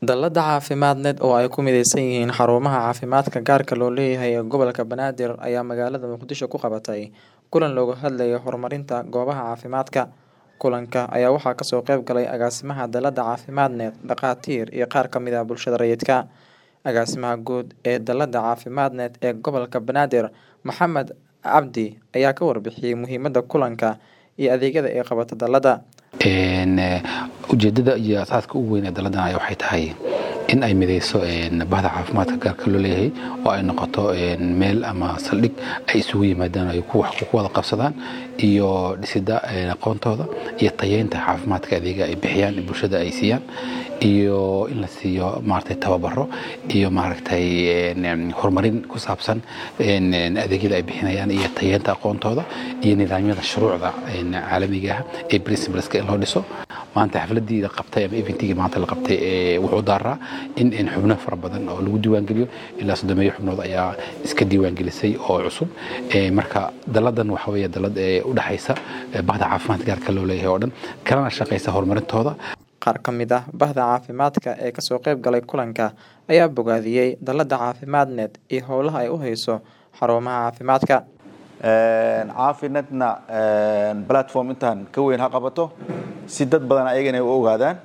Dallada caafimaadneed oo ay ku mideysan yihiin xarumaha caafimaadka gaarka loo leeyahay ee gobolka Banaadir ayaa magaalada Muqdisho ku qabatay kulan looga hadlayo horumarinta goobaha caafimaadka. Kulanka ayaa waxaa kasoo qayb galay agaasimaha Dallada Caafimaadneed, dhakhaatiir iyo qaar ka mid ah bulshada rayidka. Agaasimaha guud ee Dallada Caafimaadneed ee gobolka Banaadir, Maxamed Cabdi ayaa ka warbixiyay muhiimada kulanka iyo adeegyada ay qabato dallada. ujeedada iyo asaaska ugu weyn ee dalladan ayaa waxay tahay in ay mideyso bahda caafimaadka gaarka loo leeyahay oo ay noqoto meel ama saldhig ay isugu yimaadaan ay ku wax ku wada qabsadaan iyo dhisida aqoontooda iyo tayeynta caafimaadka adeega ay bixiyaan bulshada ay siiyaan iyo in la siiyo maaragtay tababaro iyo maaragtay horumarin ku saabsan adeegyada ay bixinayaan iyo tayeynta aqoontooda iyo nidaamyada shuruucda caalamiga ah ee principleska in loo dhiso maanta xafladii la qabtay ama eventigii maanta la qabtay wuxuu daaraa in xubno fara badan oo lagu diiwaangeliyo ilaa soddomeeyo xubnood ayaa iska diiwaangelisay oo cusub marka dalladan waxa weeye dallad u dhexaysa bahda caafimaadka gaarka loo leeyahay oo dhan kalena shaqaysa horumarintooda Qaar ka mid ah bahda caafimaadka ee kasoo qayb galay kulanka ayaa bogaadiyey Dallada Caafimaadneed iyo howlaha ay u hayso xarumaha caafimaadka. caafinadna platform intaan ka weyn ha qabato si dad badan ayagana ay u ogaadaan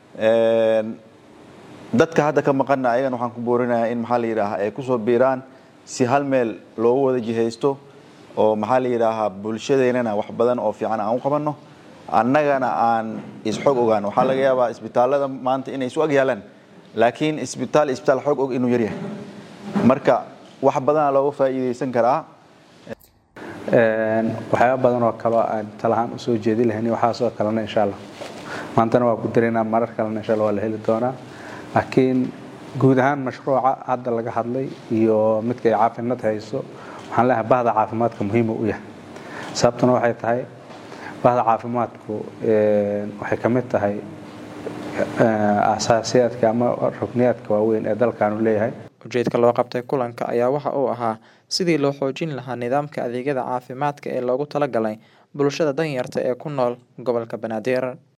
dadka hadda ka maqanna ayagana waxaan ku boorinayaa in maxaa la yidhaahaa ay kusoo biiraan si hal meel loogu wada jihaysto oo maxaa la yidhaahaa bulshadeennana wax badan oo fiican aan u qabanno annagana aan isxog ogaan waxaa laga yaabaa isbitaallada maanta inay isu ag yaalaan laakiin isbitaal isbitaal xog og inuu yaryahay marka wax badana looga faa'iidaysan karaa waxyaaba badan oo kaleo aan talahaan usoo jeedi lahayn waxaasoo kalena insha allah maantana waa ku daraynaa marar kalena insha allah waa la heli doonaa laakiin guud ahaan mashruuca hadda laga hadlay iyo midka ay caafinad hayso waxaan leeyahay bahda caafimaadka muhiima u yahay sababtuna waxay tahay bahda caafimaadku waxay ka mid tahay asaasiyaadka ama rukniyaadka waaweyn ee dalkaanu leeyahay Ujeedka loo qabtay kulanka ayaa waxa uu ahaa sidii loo xoojin lahaa nidaamka adeegyada caafimaadka ee loogu talagalay bulshada danyarta ee ku nool gobolka Banaadir.